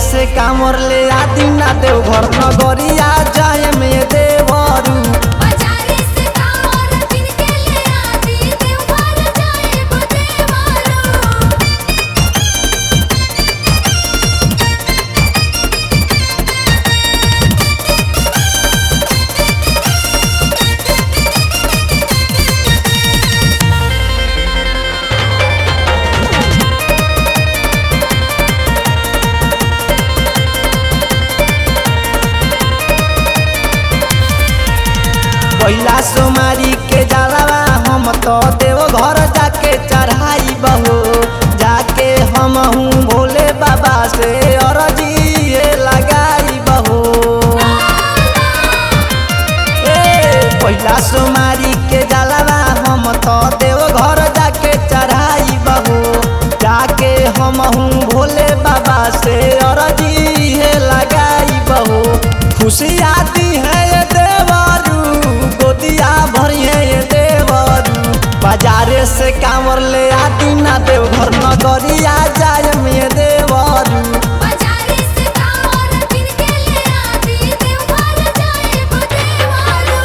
से कामर ले आदि ना देव घर नगरिया जाए में देवरू बाजारे से कामर किन के ले आदि देवघर जाए बदेवारू पहिला सोमारी के जलावा हम तो देव घर जाके चढ़ाई बहो जाके हम हूँ भोले बाबा से अरजी ये लगाई बहो ए पहिला सोमारी के जलावा हम तो देव घर जाके चढ़ाई बहो जाके हम हूँ भोले बाबा से अरजी ये लगाई बहो खुशी आती है ये देवरू गोदिया भरिए ये देवरू बाजारे से कांवर ले आती ना देव घर नगरिया जाए में देवरू बाजारे से कामर किन के ले आदि देवघर जाए बदेवारू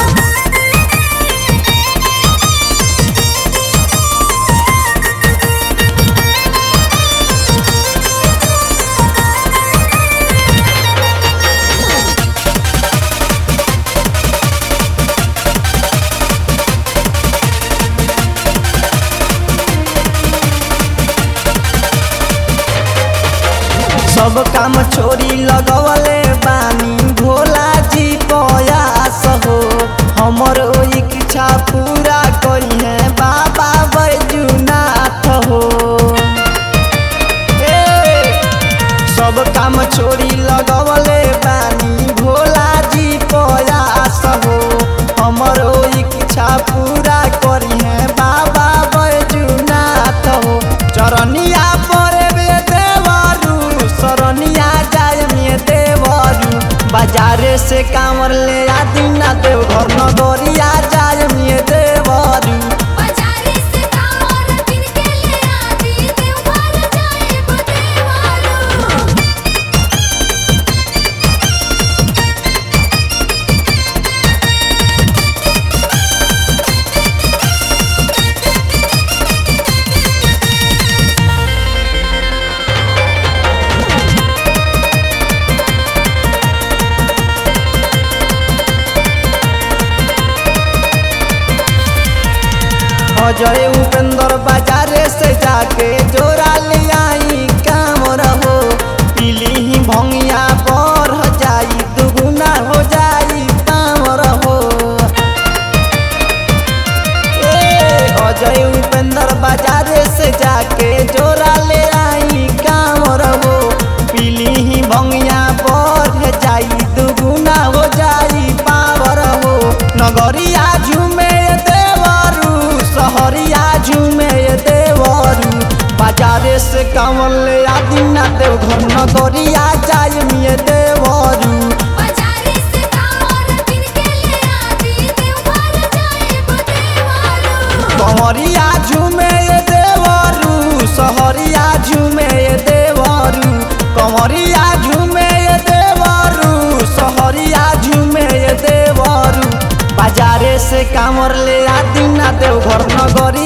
सब काम छोड़ी लगवले बानी भोला जी प्रयास हो हमर ओ इच्छा पूरा करी है बाबा बैजुनाथ हो ए, सब काम छोड़ी लगवले बानी भोला जी प्रयास हो हमर ओ इच्छा पूरा करी है बाबा बैजुनाथ हो चरनिया पर देवरू सरनिया जाय में देवरू बाजारे से कांवर ले आदि ना देव घर नगरिया जाय में देवरू बाजारे से कामर किन के ले आदि देवघर जाए बदेवारू अजय उपेंद्र बाजारे से जाके जोरा ले आई काम रहो पीली ही भंगिया बढ़ जाई दुगुना हो जाई काम रहो ए अजय उपेंद्र बाजारे से जाके जोरा ले आई काम रहो पीली ही भंगिया बढ़ जाई दुगुना हो जाई पावर हो नगरिया झूमे देवरू सहरिया झूमे देवरू बाजारे से कांवर ले आदि ना देव घर नगरिया जाय मिए देवरू बाजारे से कामर किन के ले आदि देवघर जाए बदेवारू कंवरिया झूमे देवरू सहरिया झूमे देवरू कंवरिया झूमे देवरू सहरिया झूमे देवरू बाजारे से कांवर ले आदि ना देव घर नगरी